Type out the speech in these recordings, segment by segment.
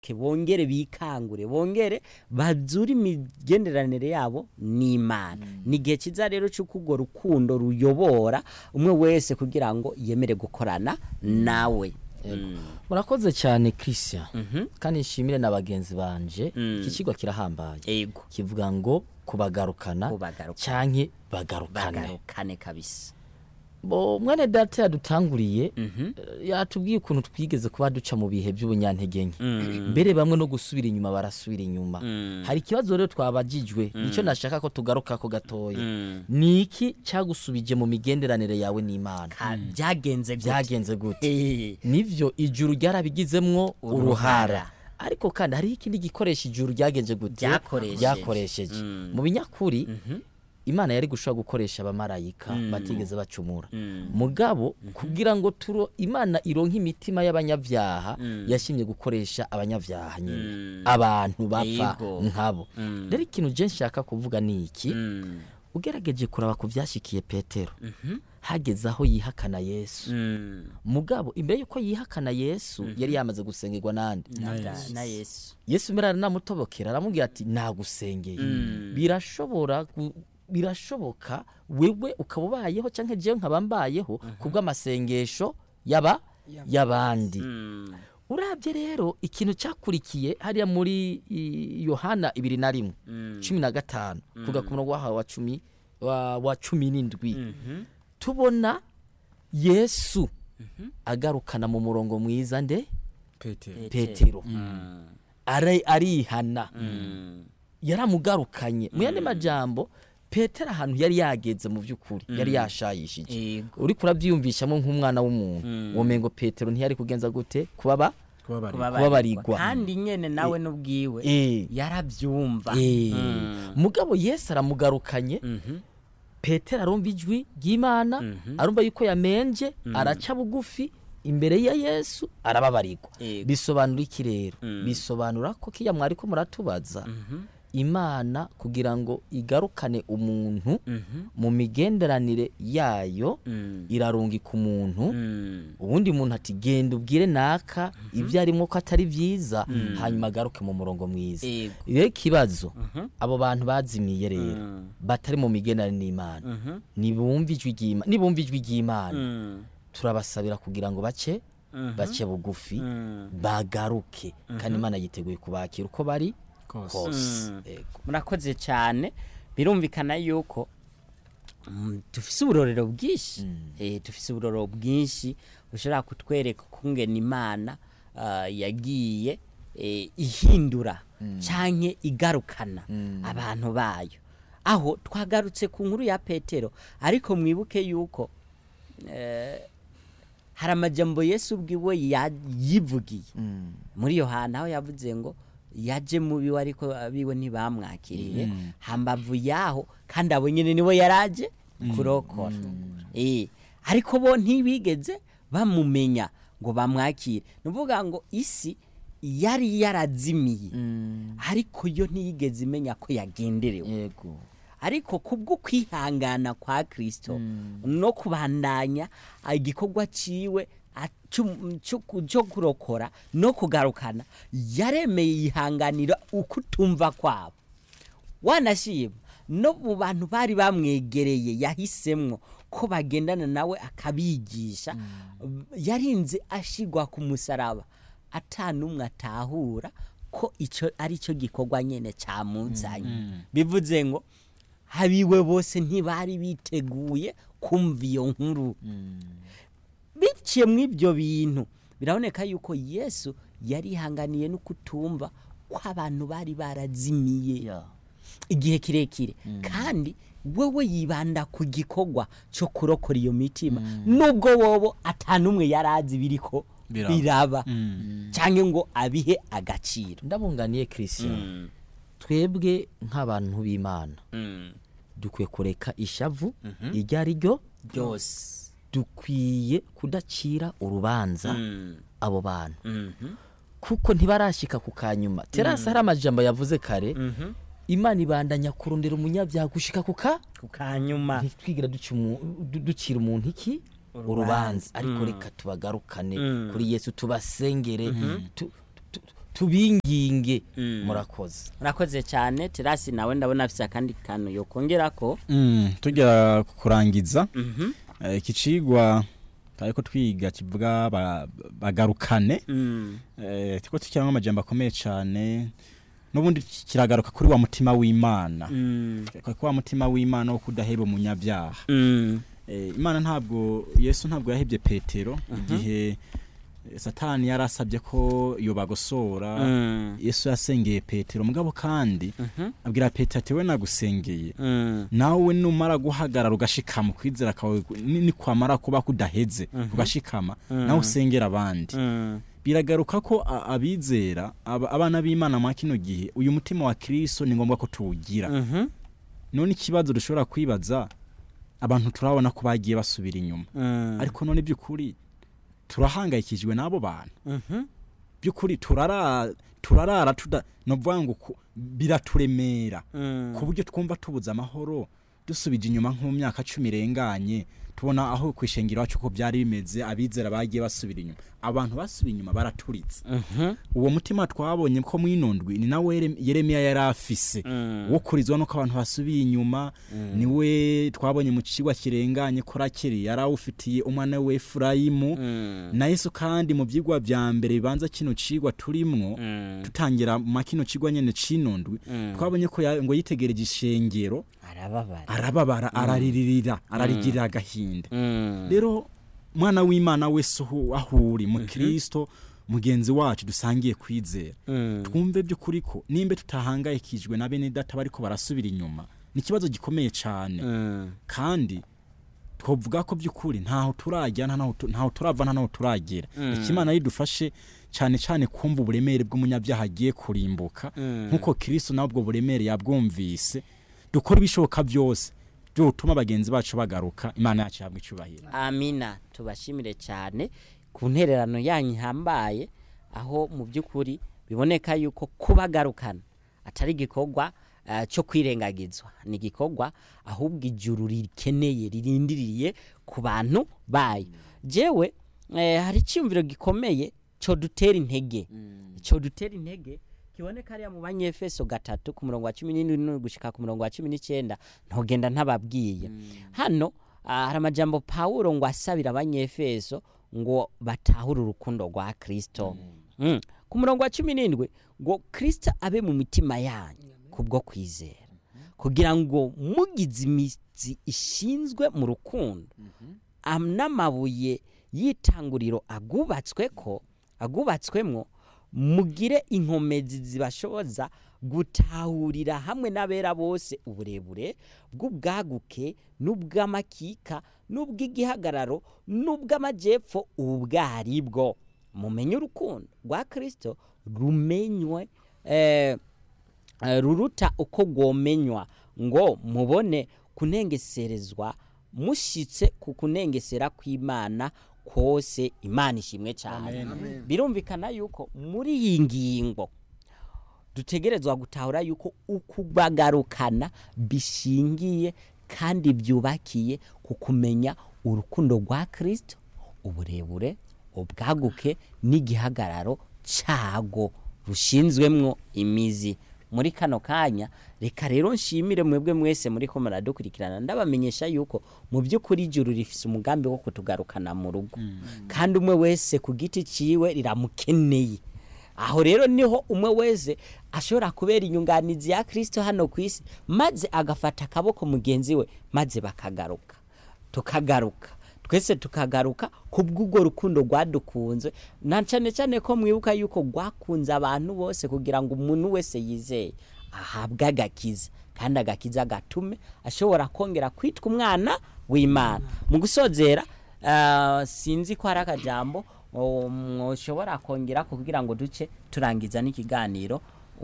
ke bongere bikangure bongere bazure imigenderanire yabo n'imana ni igihe cyiza rero cy'uko urwo rukundo ruyobora umwe wese kugira ngo yemere gukorana nawe Mm. murakoze cyane christian Mhm. kandi nshimire na bagenzi banje Mm. iki kigo kirahambaye ego kivuga ngo kubagarukana Kubagarukana. canke bagarukane bagarukane kabisa bo mwene data yadutanguriye Mhm. eh, yatubwiye ukuntu twigeze kuba duca mu bihe by'ubunyantege nke Mm. mbere bamwe no gusubira inyuma barasubira inyuma Mm. hari ikibazo rero twabajijwe nicyo nashaka ko tugaruka ko gatoya Mm. ni iki cyagusubije mu migenderanire yawe n'imana Ka- byagenze gute? byagenze gute Eh. nivyo ijuru ryarabigizemwo Uruhara. uruhara ariko kandi hariho ikindi gikoresha ijuru ryagenze gute Ryakoresheje. ryakoresheje Mm. mu binyakuri imana yari gushobora gukoresha abamarayika batigeze bacumura mugabo kugira ngo turo imana ironke imitima y'abanyabyaha yashimye gukoresha abanyabyaha nyine Mm. abantu bapfa Yego. nkabo Mm. rero ikintu je nshaka kuvuga ni iki Mm. ugerageje kuraba ku byashikiye petero hageze aho yihakana yesu Mm. mugabo imbere yuko yihakana yesu yari yamaze gusengerwa nande Na- na yesu yesu mbere aranamutobokera aramubwira ati nagusengeye birashobora gu- birashoboka wewe ukaba ubayeho cyangwa jewe nkaba mbayeho kubw'amasengesho yaba y'abandi Mm. urabye rero ikintu cyakurikiye hariya muri i- yohana ibiri na rimwe cumi na gatanu kuga ku murongo wahawe wa cumi wa, wa cumi n'indwi tubona yesu agarukana mu murongo mwiza nde petero petero Mm. Ara- arihana Mm. yaramugarukanye mu yandi majambo petero ahantu yari yageze mu by'ukuri yari yashayishije Yego. uri kurabyiyumvishamo nk'umwana w'umuntu womengo petero ntiyari kugenza gute kubaba kubabarira Kubabarirwa. kandi nyene nawe n'ubwiwe Eh. yarabyumva Eh, Mm. mugabo yesu aramugarukanye Mhm. petero arumva ijwi ry'imana arumva yuko yamenje araca bugufi imbere ya yesu arababarirwa Yego. bisobanura iki rero bisobanura ko kiya mwari ko muratubaza imana kugira ngo igarukane umuntu mu migenderanire yayo Mm. irarungika umuntu Mm. ubundi muntu ati genda ubwire naka ibyo arimo ko atari byiza hanyuma agaruke mu murongo mwiza Yego. rero ikibazo abo bantu bazimiye rero Mm. batari mu migenderanire n'imana Mhm. nibumva ijwi ry'Ima- nibumva ijwi ry'imana Mm. turabasabira kugira ngo bace Mhm. bace bugufi Mm. bagaruke kandi imana yiteguye kubakira uko bari kose kose Mm. Yego. murakoze cyane birumvikana yuko mm, dufise uburorero bwinshi Eh, dufise uburorero bwinshi bushobora kutwereka ukungena imana ah, yagiye eh, ihindura canke igarukana abantu bayo aho twagarutse ku nkuru ya petero ariko mwibuke yuko eh, hari amajambo yesu ubwiwe ya- yivugiye muri yohana aho yavuze ngo yaje mu biwe ariko abiwe ntibamwakiriye hambavu yaho kandi abo nyine nibo yaraje kurokora Eh, ariko bo ntibigeze bamumenya ngo bamwakire ni ukuvuga ngo isi yari yarazimiye ariko yo ntiyigeze imenya ko yagenderewe yego ariko kubwo kwihangana kwa kristo no kubandanya igikorwa ciwe acu- cyo- cyo kurokora no kugarukana yaremeye yihanganira ukutumva kwabo wanashima no mu bantu bari bamwegereye yahisemwo ko bagendana nawe akabigisha yarinze ashigwa ku musaraba atanumwe atahura ko icyo ari cyo gikorwa nyine cyamuzanye bivuze ngo habiwe bose ntibari biteguye kumva iyo nkuru biciye mu ibyo bintu biraboneka yuko yesu yarihanganiye no kutumva ko abantu bari barazimiye ya igihe kirekire kandi wewe yibanda ku gikorwa cyo kurokora iyo mitima nubwo wobo atanumwe yari azi biriko Biraba. biraba cyangwa ngo abihe agaciro ndabunganiye christian twebwe nk'abantu b'imana dukwiye kureka ishavu iryo ari ryo byose dukwiye kudacira urubanza abo bantu kuko ntibarashyika ku kanyuma terasi hari amajambo yavuze kare imana ibandanya kurondera umunyabyaha gushika ku ka ku kanyuma ntitwigira duca umu- du- ducira umuntu iki urubanza ariko reka tubagarukane kuri yesu tubasengere tu- tu- tubinginge Mm. murakoze urakoze cyane terasi nawe ndabona afite akandi kantu yokongera ko Mm, tujya kurangiza Mhm. eh, iki cigwa tariko twiga kivuga ba- bagarukane Mm. eh, tiko tukiramo amajambo akomeye cyane n'ubundi kiragaruka kuri wa mutima w'imana Mm. kuri wa mutima w'imana wo kudaheba umunyabyaha Mm. Eh, imana ntabwo yesu ntabwo yahebye petero igihe eh, satani yarasabye ko yobagosora Mm. yesu yasengeye petero mugabo kandi Mhm. abwira petero ati we nagusengeye Mm. nawe numara guhagarara ugashikama kwizera kawe ni- nikwamara kuba kudaheze ugashikama nawe usengera abandi Mm. biragaruka ko a- abizera aba- abana b'imana mwa kino gihe uyu mutima wa kristo ni ngombwa ko tuwugira Mhm. none ikibazo dushobora kwibaza abantu turabona ko bagiye basubira inyuma Mm. ariko none by'ukuri turahangayikishijwe n'abo bantu Mhm. by'ukuri turara turarara tuda novuga ngo ku- biraturemera Mm. ku buryo twumva tubuze amahoro dusubije inyuma nko mu myaka cumi irenganye tubona aho ku ishengero wacu ko byari bimeze abizera bagiye basubira inyuma abantu basubiye inyuma baraturitse Mhm. uwo mutima twabonye ko mwinondwi ni nawe Yerem- yeremiya yari afise Mm. wo kurizwa nuko abantu basubiye inyuma niwe twabonye mu kigwa kirenganye ko rakeri yari awufitiye umwana we efurayimu Mm. na yesu kandi mu byigwa vya mbere bibanza kino cigwa turimwo Mm. tutangira mu kino cigwa nyene cinondwi Mm. twabonye ko ya- ngo yitegereje ishengero arababara arababara araririra ararigirira agahinda Mm. rero mwana w'imana wese aho aho uri mu kristo mugenzi wacu dusangiye kwizera Mm. twumve by'ukuri ko nimba tutahangayikijwe na bene data bariko barasubira inyuma ni ikibazo gikomeye cyane Mm. kandi twavuga ko by'ukuri ntaho turajya nta naho tu- ntaho turava nta naho turagera ikimana ridufashe cyane cyane kumva uburemere bw'umunyabyaha agiye kurimbuka Mm. nk'uko kristo nawe ubwo buremere yabwumvise dukora ibishoboka byose byotuma bagenzi bacu bagaruka imana yacu ihabwa icyubahiro amina tubashimire cyane ku ntererano yanyu ihambaye aho mu by'ukuri biboneka yuko kubagarukana atari igikorwa eh, cyo kwirengagizwa ni igikorwa ahubwo ijuru rikeneye ririndiriye ku bantu bayo jewe eh, hari icyumviro gikomeye cyo dutera intege cyo dutera intege kiboneka hariya mu banyefeso gatatu ku murongo wa cumi n'indwi gushika ku murongo wa cumi n'icyenda ntugenda ntababwiye hano ah, hari amajambo pawulo ngo asabira abanyefeso ngo batahure urukundo rwa kristo Mm. ku murongo wa cumi n'indwi ngo kristo abe mu mitima yanyu kubwo kwizera kugira ngo mugize imizi ishinzwe mu rukundo am- n'amabuye y'itanguriro agubatswe ko agubatswemwo mugire inkomezi zibashoboza gutahurira hamwe n'abera bose uburebure bw'ubwaguke n'ubw'amakika n'ubw'igihagararo n'ubw'amajyepfo ubwaribwo mumenye urukundo rwa kirisito rumenywe eh, eh, ruruta uko rwomenywa ngo mubone kunengeserezwa mushyitse ku kunengesera kw'imana kose imana ishimwe cyane birumvikana yuko muri iyi ngingo dutegerezwa gutahura yuko ukubagarukana bishingiye kandi byubakiye ku kumenya urukundo rwa kirisito uburebure ubwaguke n'igihagararo cyago rushinzwemwo imizi muri kano kanya reka rero nshimire mwebwe mwese muri ko muradukurikirana ndabamenyesha yuko mu by'ukuri ijuru rifise umugambi wo kutugarukana mu rugo kandi umwe wese ku giti ciwe riramukeneye aho rero niho umwe wese ashobora kubera inyunganizi ya kirisito hano ku isi maze agafata akaboko mugenzi we maze bakagaruka tukagaruka twese tukagaruka ku bw'ubwo rukundo rwadukunze na cyane cyane ko mwibuka yuko rwakunze abantu bose kugira ngo umuntu wese yizeye ahabwe agakiza kandi agakiza gatume ashobora kongera kwitwa umwana w'imana mu gusozera ah, sinzi ko hari akajambo mushobora kongera kugira ngo duce turangiza n'ikiganiro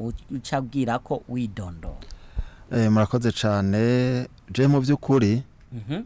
uca abwira ko widondora Eh, murakoze cyane je mu by'ukuri Mhm.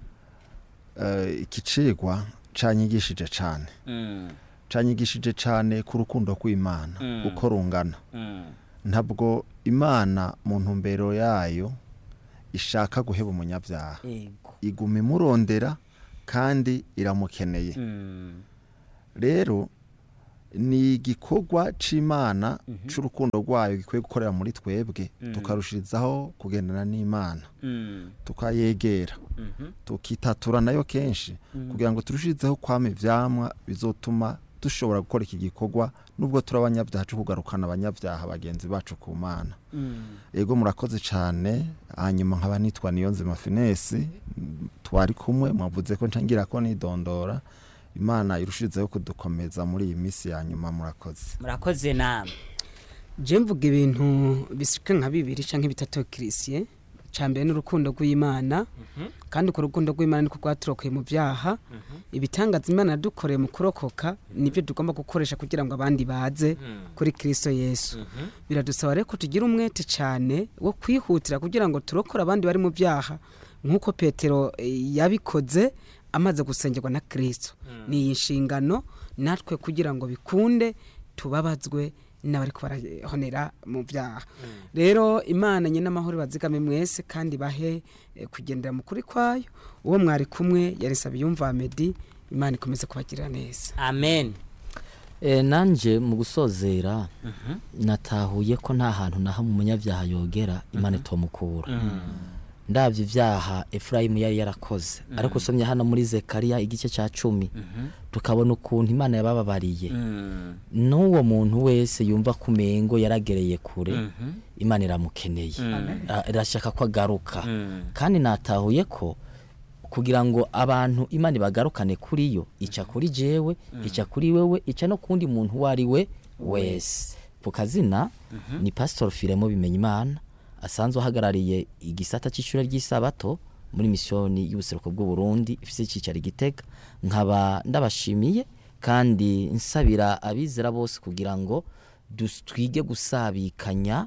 eh, iki cigwa canyigishije cyane Mm, canyigishije cyane ku rukundo rw'imana Mm. uko rungana mm, ntabwo imana mu ntumbero yayo ishaka guheba umunyabyaha yego iguma imurondera kandi iramukeneye Mm, rero ni igikorwa c'imana c'urukundo rwayo gikwiye gukorera muri twebwe tukarushirizaho kugendana n'imana Mm. tukayegera tukitatura nayo kenshi kugira ngo turushirizeho kwama ivyamwa bizotuma dushobora gukora iki gikorwa nubwo turi abanyabyaha cyo kugarukana abanyabyaha bagenzi bacu ku mana ego murakoze cyane hanyuma nkaba nitwa niyonzima finesi mm, twari kumwe mwavuze ko ncangira ko nidondora imana irushirizeho kudukomeza muri iyi minsi ya nyuma murakoze murakoze namwe je mvuga ibintu bisika nka bibiri canke bitatu kirisiye ca mbere n'urukundo rw'imana kandi urwo rukundo rw'imana niko rwaturokoye mu byaha ibitangaza imana yadukoreye mu kurokoka nibyo tugomba gukoresha kugira ngo abandi baze kuri kristo yesu biradusaba rero ko tugira umwete cyane wo kwihutira kugira ngo turokore abandi bari mu byaha nk'uko petero eh, yabikoze amaze gusengerwa na kristo ni iyi nshingano natwe kugira ngo bikunde tubabazwe n'abari barahonera mu byaha rero imana nyine amahoro bazigame mwese kandi bahe eh, kugendera mu kuri kwayo uwo mwari kumwe yarisaba yumva medi imana ikomeze kubagirira neza amen e, nanje mu gusozera natahuye ko nta hantu na hamwe umunyabyaha yogera imana itomukura ndabyo ibyaha efurayimu yari yarakoze ariko usomye hano muri zekariya igice cya cumi tukabona ukuntu imana yabababariye n'uwo muntu wese yumva ko umengo yaragereye kure imana iramukeneye Ah, irashaka ko agaruka kandi natahuye ko kugira ngo abantu imana ibagarukane kuri yo ica kuri jewe ica kuri wewe ica no kundi muntu uwo ari we wese ku kazina ni pasitori firemo bimenya imana asanzwe ahagarariye igisata cy'ishuri ry'isabato muri misiyoni y'ubuseruko bw'u Burundi ifite icyicaro i Gitega nkaba ndabashimiye kandi nsabira abizera bose kugira ngo dus- twige gusabikanya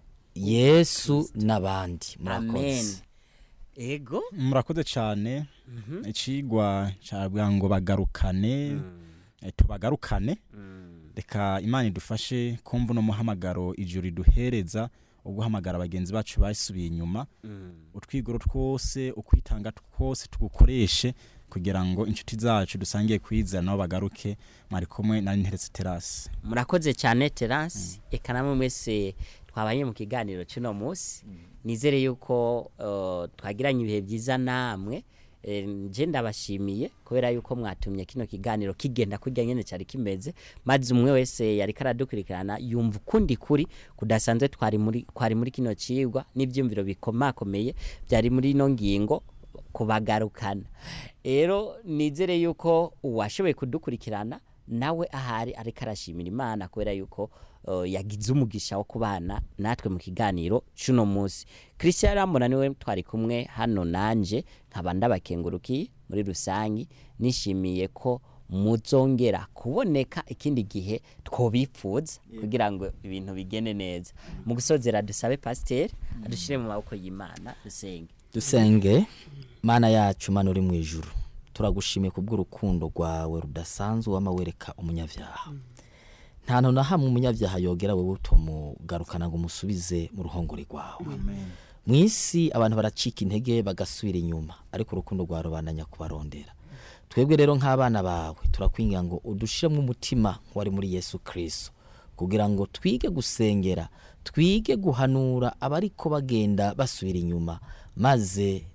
yesu n'abandi amen murakoze ego murakoze cyane ikigwa cyabwa ngo bagarukane eh, tubagarukane reka imana idufashe kumva uno muhamagaro ijuru riduhereza wo guhamagara bagenzi bacu basubiye inyuma utwigoro twose ukwitanga twose tugukoreshe kugira ngo inshuti zacu dusangiye kwizera nabo bagaruke mwari kumwe na interetse terasi murakoze cyane terasi eka namwe mwese twabanye mu kiganiro cy'uno munsi nizere yuko uh, twagiranye ibihe byiza namwe Eh, nje ndabashimiye kubera yuko mwatumye kino kiganiro kigenda kurya nyene cyari kimeze maze umwe wese yari karadukurikirana yumva ukundi kuri kudasanzwe twari muri kwari muri kino cigwa n'ivyumviro bikomakomeye byari muri ino ngingo kubagarukana rero nizere yuko uwashoboye kudukurikirana nawe ahari ariko arashimira imana kubera yuko uh, yagize umugisha wo kubana natwe mu kiganiro cy'uno munsi christian rambona niwe twari kumwe hano nanje nkaba ndabakengurukiye muri rusange nishimiye ko muzongera kuboneka ikindi gihe twobipfuza kugira ngo ibintu bigende neza mu gusozera dusabe pasiteri adushyire mu maboko y'imana dusenge dusenge mana yacu mana uri mu ijuru turagushimiye kubw'urukundo rwawe rudasanzwe wama wereka umunyabyaha nta hantu na hamwe umunyabyaha yogera wowe utumugarukana ngo umusubize mu ruhongore rwawe mu isi abantu baracika intege bagasubira inyuma ariko urukundo rwawe rubandanya kubarondera twebwe rero nk'abana bawe turakwingira ngo udushiremo umutima wari muri yesu kirisito kugira ngo twige gusengera twige guhanura abariko bagenda basubira inyuma maze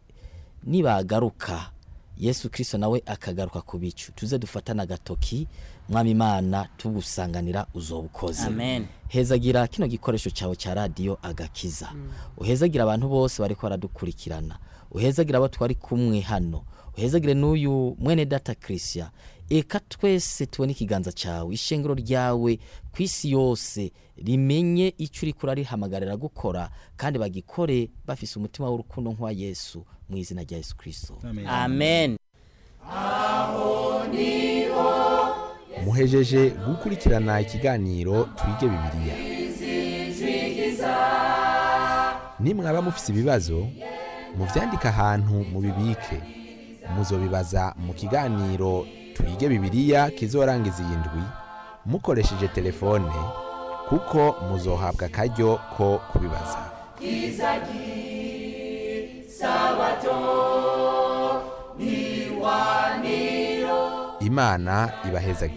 nibagaruka yesu kirisito nawe akagaruka ku bicu tuze dufatane agatoki mwami imana tugusanganira uzobukoze Amen. hezagira kino gikoresho cyawe cya radiyo agakiza uhezagira abantu bose bariko baradukurikirana uhezagira abo twari kumwe hano uhezagire n'uyu mwene data christian eka twese tubone ikiganza cyawe ishengero ryawe ku isi yose rimenye icyo uri kurarihamagarira gukora kandi bagikore bafise umutima w'urukundo nk'uwa yesu mu izina rya yesu kirisito amen muhejeje gukurikirana ikiganiro twige bibiliya nimwaba mufise ibibazo muvyandike ahantu mubibike muzobibaza mu kiganiro twige bibiliya kizorangiza iyi ndwi mukoresheje telefone kuko muzohabwa akaryo ko kubibaza imana ibahezagire